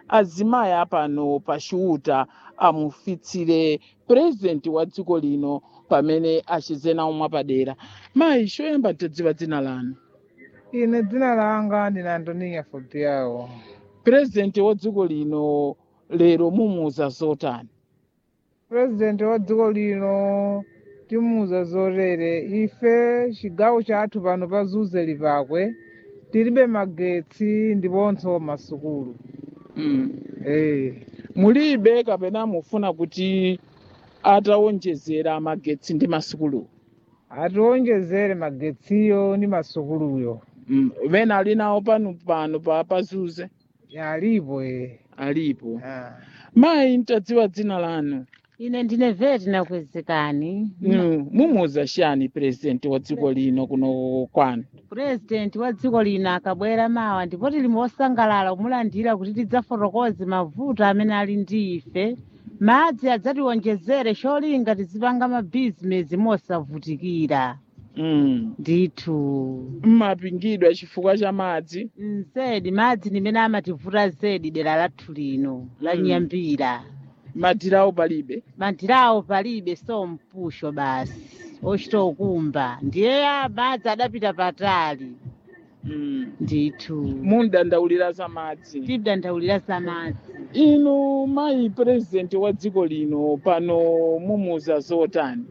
azimayi apano pa chiuta amufitsire purezidenti wa dziko lino pamene achizena umwe padera mayi choyamba tadziwa dzina lanu ine dzina langa ndine antoniya fobiyawo purezidenti wa dziko lino lero mumuuza zotani purezidenti wa dziko lino timuuza zotere ife chigawo chathu pano pa zuze lipakwe tilibe magetsi ndiponso masukulu mm. eh mulibe kapena mufuna kuti atawonjezera magetsi ndi masukulu atiwonjezere magetsiyo ndi masukuluyo mm. vena ali nawo pano pano pa pazuze alipo eh alipo ah. mayi ntadziwa dzina lanu ine ndine veti nakwezekani mm. mumuuza chani purezidenti wa dziko lino kuno kwanu purezidenti wa dziko lino akabwera mawa ndipo tili mosangalala kumulandira kuti tidzafotokoze mavuto amene ali ndi ife madzi adzatiwonjezere cholinga tizipanga mabhizinesi mosavutikira mm. ndithu mmapingidwa chifukwa cha madzi zedi madzi ndimene amativuta zedi dera lathu lino la Mm. nyambira madirawo palibe madirawo palibe so mpusho basi ochita ukumba ndiye a- madzi adapita patali mm. ndithu mundandaulira za madzi tidandaulira za madzi inu mayi purezidenti wa dziko lino pano mumuuza zotani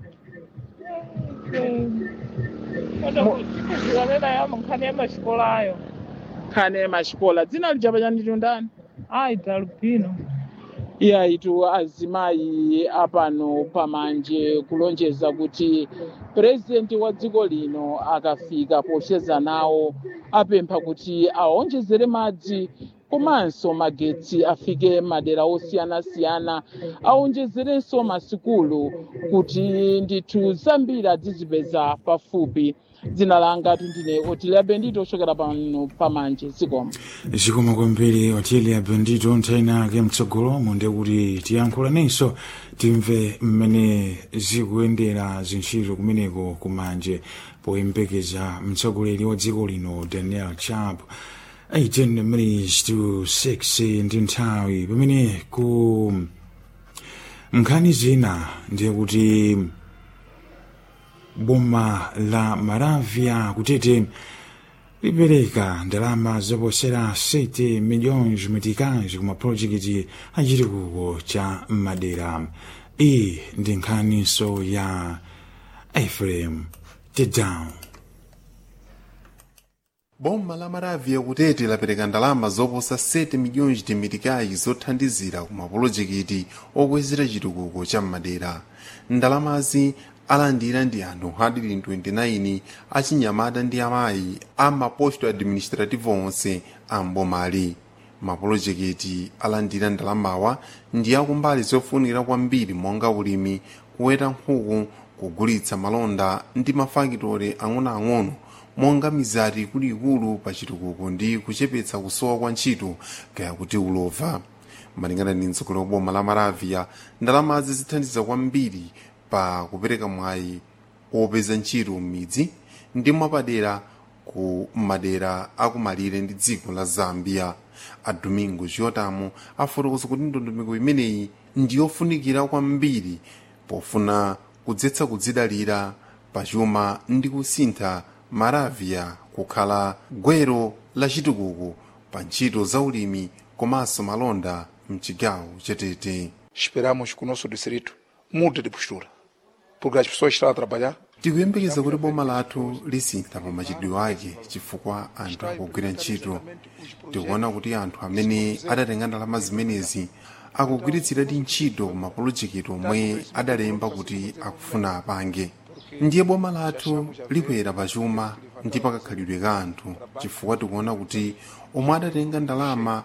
kuzikanena yamo nkhani ya machikolayo khane machikola dzina lijapa chanditu ndani ayi talupino iya itu azimayi apano pamanje kulonjeza kuti purezidenti wa dziko lino akafika pocheza nawo apempha kuti awonjezere madzi komanso magetsi afike madera osiyanasiyana awonjezerenso masikulu kuti ndithu zambiri adzizipeza pafupi dzina langa tundine otiliabe ndito ochokera pano pamanje zikoma zikoma kwambiri otili abendito nthayina ake mtsogolo munde kuti tiyankhulanenso timve mmene zikuyendera zintchito kumeneko kumanje poyembekeza mtsogoleri wa dziko lino daniel chap 18 minutes to 6 ndi nthawi pamene ku nkhani zina ndiye kuti boma la maravia kutete lipereka ndalama zoposera 7 milhões meticais kuma projekiti achitukuko cha madera iyi ndi nkhaniso ya efrem tedown boma la maravia kutete lapereka ndalama zoposa 7 milhões de meticais zothandizira ku mapolojekiti okwezera chitukuko cha madera ndalamazi alandira ndi anthu 129 achinyamata ndi amayi a maposto administrativo onse a mbomali mapolojekiti alandira ndalamawa ndi akumbali zofunikira kwambiri monga ulimi kuweta nkhuku kugulitsa malonda ndi mafakitore ang'onoang'ono monga mizati ikuluikulu pa chitukuko ndi kuchepetsa kusowa kwa ntchito kaya kuti ulova malingana ndi mtsogoleri wa boma la maravia ndalamazi zithandiza kwambiri pa kupereka mwayi opeza ntchito m'midzi ndi mwapadera ku madera akumalire ndi dziko la zambia a domingo giotamo afotokoza kuti ndondomeko imeneyi ndiyofunikira kwambiri pofuna kudzetsa kudzidalira pachuma ndi kusintha maravia kukhala gwero la chitukuko pa ntchito za ulimi komanso malonda mchigawo chatete Esperamos que o nosso distrito mude de postura, porque as pessoas estão a trabalhar tikuyembekeza kuti boma lathu lisintha pa machitidwe ake chifukwa anthu akugwira ntchito tikuona kuti anthu amene adatenga ndalama zimenezi akugwiritsiradi ntchito ku mapolojekiti omwe adalemba kuti akufuna apange ndiye boma lathu likwera pachuma ndi pakakhalidwe ka anthu chifukwa tikuona kuti omwe adatenga ndalama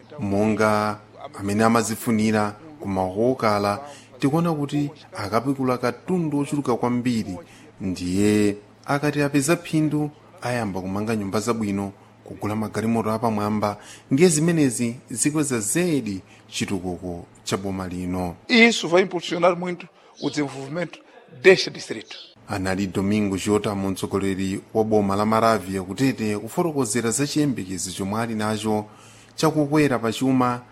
monga amene amazifunira kumaoko okala tikuona kuti akapikula katundu ochuluka kwambiri ndiye akati apeza phindu ayamba kumanga nyumba zabwino kugula magalimoto apamwamba ndiye zimenezi zikweza zedi chitukuko cha boma lino E isso vai impulsionar muito o desenvolvimento deste distrito. anali domingo giotamo mtsogoleri wa boma la maravia kutete kufotokozera za chiyembekezo chomwe ali nacho chakukwera pachuma